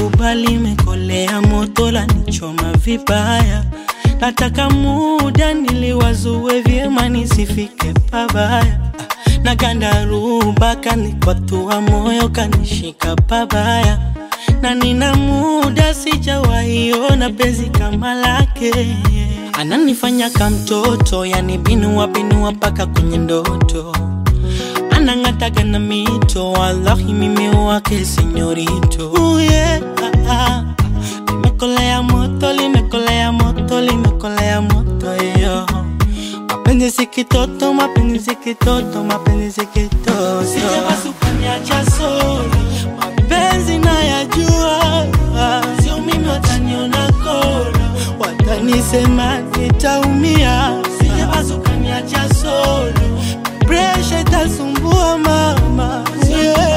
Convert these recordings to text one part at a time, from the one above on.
kubali imekolea moto la nichoma vibaya nataka muda niliwazue vyema nisifike pabaya na gandaruba kanikwatua moyo kanishika pabaya na nina muda sijawaiona penzi kama lake ananifanya kamtoto yani binua binua mpaka kwenye ndoto anang'ataga na mito wallahi mimi wake senyorito uh, yeah, ah, ah. limekolea moto limekolea moto limekolea moto yo mapenzi si kitoto mapenzi si kitoto mapenzi si kitoto sijabasukaniacha solo mapenzi nayajua sio mimi wataniona kolo watanisema nitaumia sijabasukaniacha solo presha itasumbua mama yeah.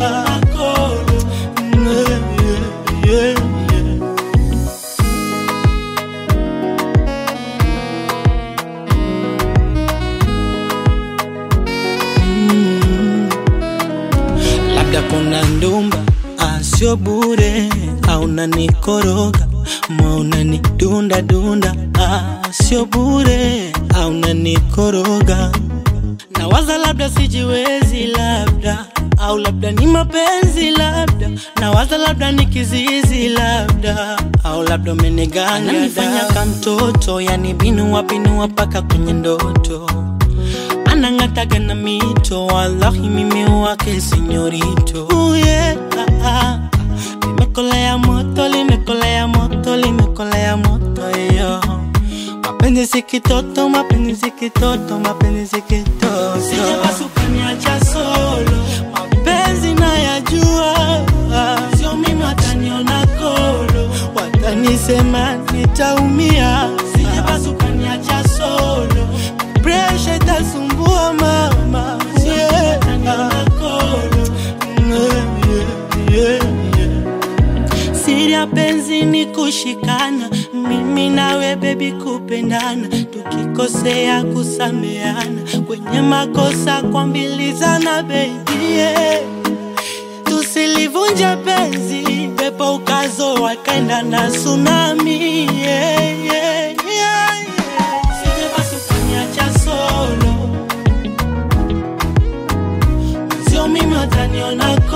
Yeah, yeah, yeah. Mm. labda kuna ndumba asio bure au nanikoroga maunani dunda dunda asio bure au nanikoroga nawaza labda sijiwezi labda au labda ni mapenzi labda nawaza labda ni kizizi labda au labda umeniganga nifanya kamtoto yani binua binua paka kwenye ndoto anang'ataga na mito wallahi mimi wake senyorito uh, yeah, ah, ah. limekolea moto limekolea moto limekolea moto yo mapenzi si kitoto mapenzi si kitoto mapenzi si kitoto sijabasukaniacha solo mapenzi nayajua sio mimi wataniona kolo watanisema nitaumia sijabasukaniacha solo presha itasumbua mama yeah. Yeah, yeah, yeah. siri ya penzi ni kushikana mimi nawe bebi kupendana tukikosea kusameana kwenye makosa kuambilizana bebi yeah. tusilivunja penzi pepo ukazo wakaenda na tsunami yeah, yeah, yeah, yeah. Sijabasukaniacha solo sio mimi wataniona